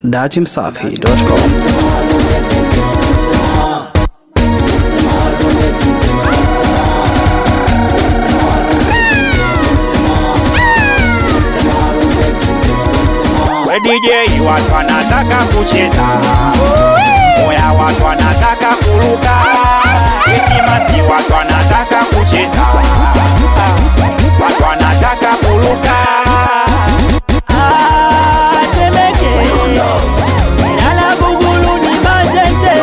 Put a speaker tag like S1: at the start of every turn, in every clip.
S1: datimsafi.com
S2: We DJ watu wanataka kucheza, moya watu wanataka kuruka, itimasi watu wanataka kucheza, watu wanataka kuruka.
S3: Temeke Nyala Bugulu ni Manzese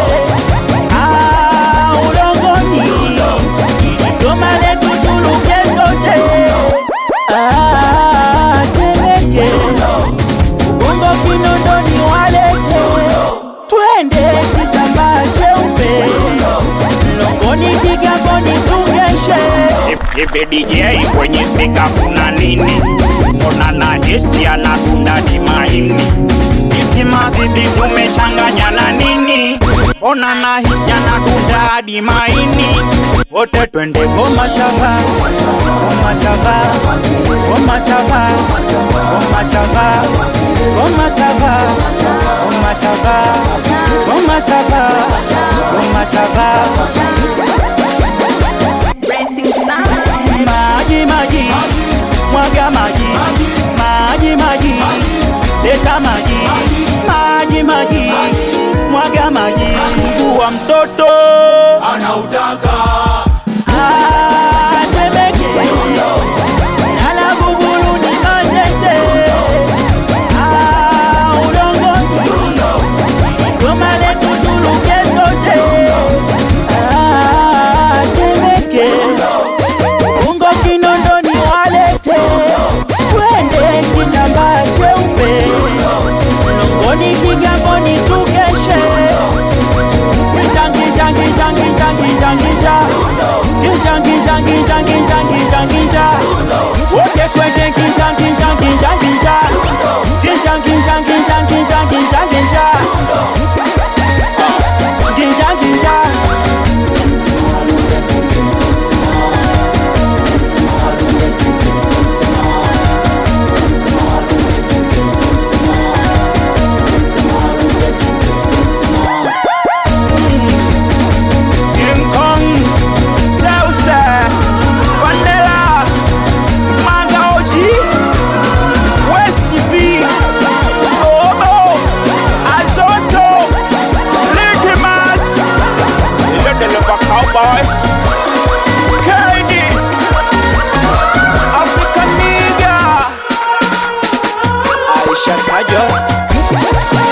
S3: Ah, Ulongoni Goma letu tuluke sote Ah, Temeke Bongo Kinondoni walete Twende kitambaa cheupe Longoni Kigamboni tukeshe
S2: Hivi DJ kwenye spika kuna nini? Mbona na hesi anatunda dimaini? Itimasi tumechanganya na nini? Mbona na hisi anatunda dimaini? Wote twende goma shava, goma shava, goma shava, goma shava, goma shava, goma shava, goma shava, goma shava.
S4: Racing Sun.
S3: maji maji mwaga maji maji maji leta maji maji maji mwaga maji wa mtoto
S5: anautaka
S3: Ah, Temeke Nyala Bugulu ni Manzese Ah, Ulongoni Goma letu tuluke sote Ah, Temeke Ungo Kinondoni walete Twende kitambaa cheupe Longoni Kigamboni tukeshe Kijangi jangi jangi jangi jangi ja Kijangi jangi jangi jangi jangi ja Wote kwende kijangi jangi jangi ja Kijangi jangi jangi jangi jangi ja Kijangi ja
S2: King Kong, Zeus, Vanilla, Manga OG, West V, Obo, Azoto, Litmus, Ile Deliver Cowboy, KD, African Nigga, Aisha Kajo.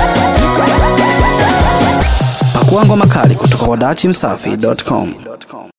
S1: Pakua ngoma kali kutoka kwa datimsafi.com.